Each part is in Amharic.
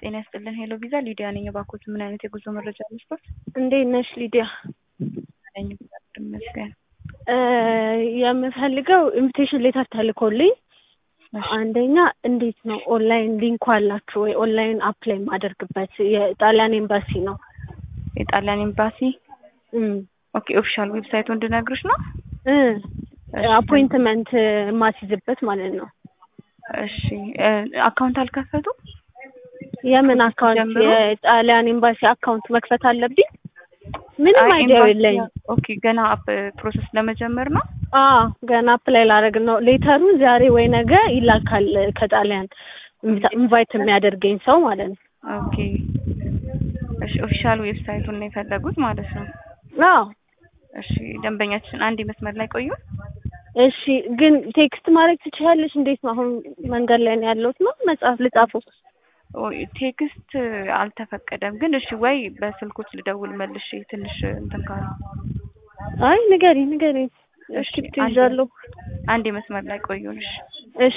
ጤና ይስጥልን ሄሎ ቪዛ ሊዲያ ነኝ። እባክዎት ምን አይነት የጉዞ መረጃ ልስጥዎት? እንዴት ነሽ ሊዲያ? ነኝ እግዚአብሔር ይመስገን። የምፈልገው ኢንቪቴሽን ሌተር ተልኮልኝ እሺ፣ አንደኛ እንዴት ነው ኦንላይን ሊንኩ አላችሁ ወይ? ኦንላይን አፕላይ የማደርግበት የጣሊያን ኤምባሲ ነው። የጣሊያን ኤምባሲ እም ኦኬ፣ ኦፊሻል ዌብሳይቱ እንድነግርሽ ነው። እ እሺ፣ አፖይንትመንት የማስይዝበት ማለት ነው። እሺ እ አካውንት አልከፈቱም? የምን አካውንት? ጀምሮ? የጣሊያን ኤምባሲ አካውንት መክፈት አለብኝ? ምንም አይ አይዲያው ኤምባሲ- የለኝም። ኦኬ፣ ገና አፕ ፕሮሰስ ለመጀመር ነው። አዎ ገና አፕላይ ላደርግ ነው። ሌተሩን ዛሬ ወይ ነገ ይላካል ከጣሊያን ኢንቫይት የሚያደርገኝ ሰው ማለት ነው። ኦኬ፣ እሺ፣ ኦፊሻል ዌብሳይቱን ነው የፈለጉት ማለት ነው። አዎ እሺ፣ ደንበኛችን አንድ መስመር ላይ ቆዩ። እሺ ግን ቴክስት ማድረግ ትችያለሽ? እንዴት ነው አሁን መንገድ ላይ ነው ያለሁት ነው መጽሐፍ ልጻፈው? ኦይ፣ ቴክስት አልተፈቀደም፣ ግን እሺ፣ ወይ በስልኮች ልደውል መልሼ ትንሽ እንትን ካሉ አይ ንገሪ ንገሪ። እሺ፣ እስክሪፕት አንዴ- ይዣለሁ። አንድ መስመር ላይ ቆዩን። እሺ እሺ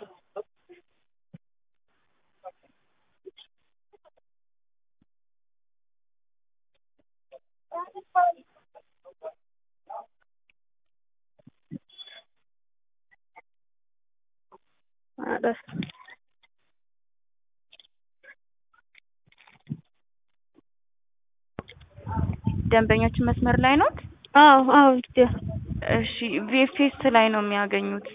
ኧረ ደንበኛችን መስመር ላይ ኖት? አዎ አዎ ሊዲያ እሺ ቪኤፍኤስ ላይ ነው የሚያገኙት።